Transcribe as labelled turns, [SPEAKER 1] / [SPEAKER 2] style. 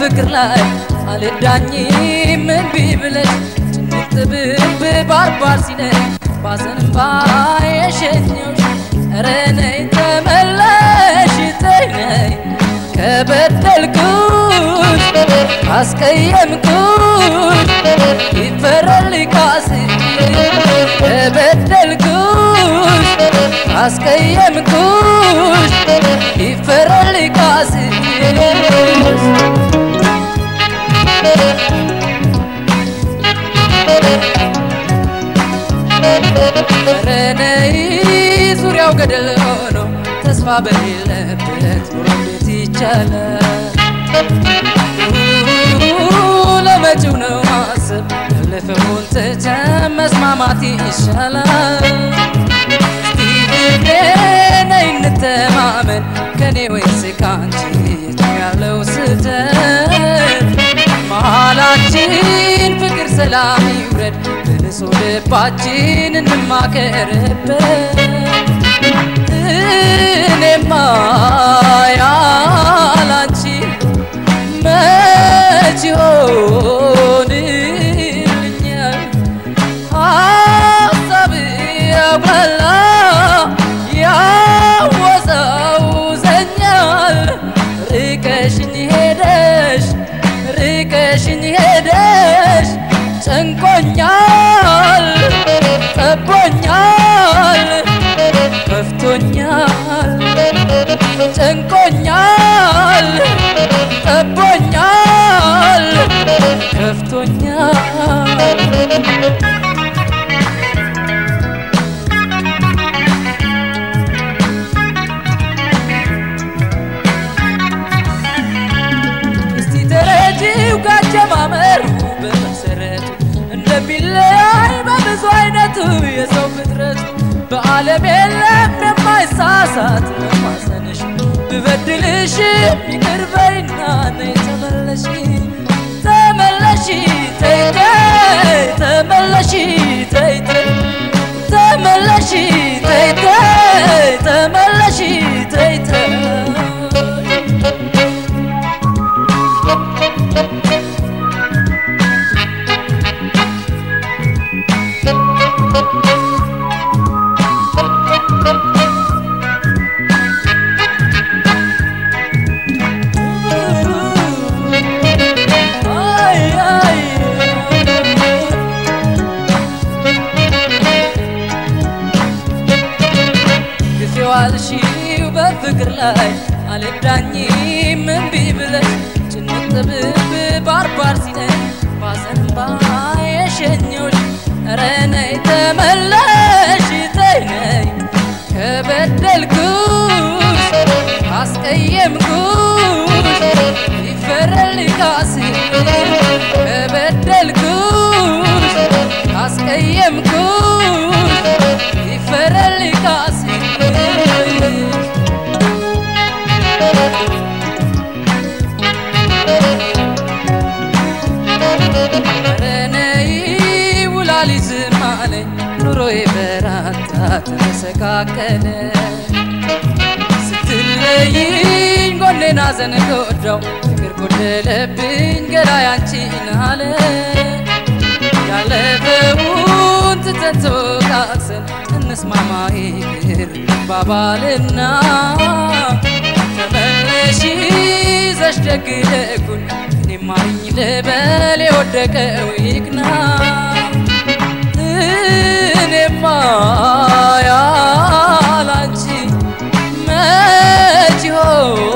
[SPEAKER 1] በፍቅር ላይ አልዳኝም እምቢ ብለሽ ጭንቅ ጥብብ ባርባር ሲለኝ ባዘንባ የሸኘውሽ ኧረ ነይ ተመለሽ ተይ ነይ ከበደልኩሽ አስቀየምኩሽ ይፈረል ካስ ከበደልኩሽ አስቀየምኩሽ ይፈረል ካስ ኧረ ነይ ዙሪያው ገደል ሆኖ ተስፋ በሌለበት ኑሮ እንዴት ይቻላል? ለመጪው ነው ማሰብ ያለፈውን ትተን መስማማት ይሻላል። እስቲ ፍቅሬ ነይ እንተማመን ከኔ ወይስ ካንቺ የቱ ያለው ስህተት? መሃላችን ፍቅር ሰላም ይውረድ በንጹ ልባችን እንማከርበት እኔማ ያላንቺ መች ይሆንልኛል ሀሳብ ያጉላላ ያወዛውዘኛል ርቀሽኝ ሄደሽ ርቀሽኝ ሄደሽ ጨንቆኛል ጠቦኛል ከፍቶኛል ጨንቆኛል ጠቦኛል ከፍቶኛል እስቲ ተረጂው ካጀማመሩ በመሰረቱ እንደሚለያይ በብዙ አይነቱ የሰው ፍጥረቱ በዓለም የለም የማይሳሳት ለማሰንሽ ብበድልሽ ይቅር በይና ነይ ተመለሺ ተመለሺ ተይ ተይ ተመለሺ ተይ ተይ ተመለሺ ተይ ተይ ተመለሺ ተይ ተይ አይ አይ ግፌው አልሽው በፍቅር ላይ አልዳኝም እምቢ ብለሽ ጭንቅ ጥብብ ባርባር ሲለኝ ባዘንባ የሸኘውሽ ኧረ ነይ ተመለሽ ተይ ነይ ከበደልኩሽ አስቀየምኩሽ ይፈረል ካስ ከበደልኩሽ አስቀየምኩሽ ይፈረል ካስ ኧረ ነይ ውላሊ ዝም አለኝ ኑሮዬ በራታ ተመሰቃቀለ ስትለይኝ ጎኔን ሐዘን ጎዳው ፍቅር ጎደለብኝ ገላዬ አንቺን አለ ያለፈውን ትተን ተወቃቅሰን እንስማማ ይቅር እንባባልና ተመለሺ ይዘሽ ደግ ደጉን እኔም ማሪኝ ልበል የወደቀው ይቅና እኔማ ያላንቺ መች ይሆን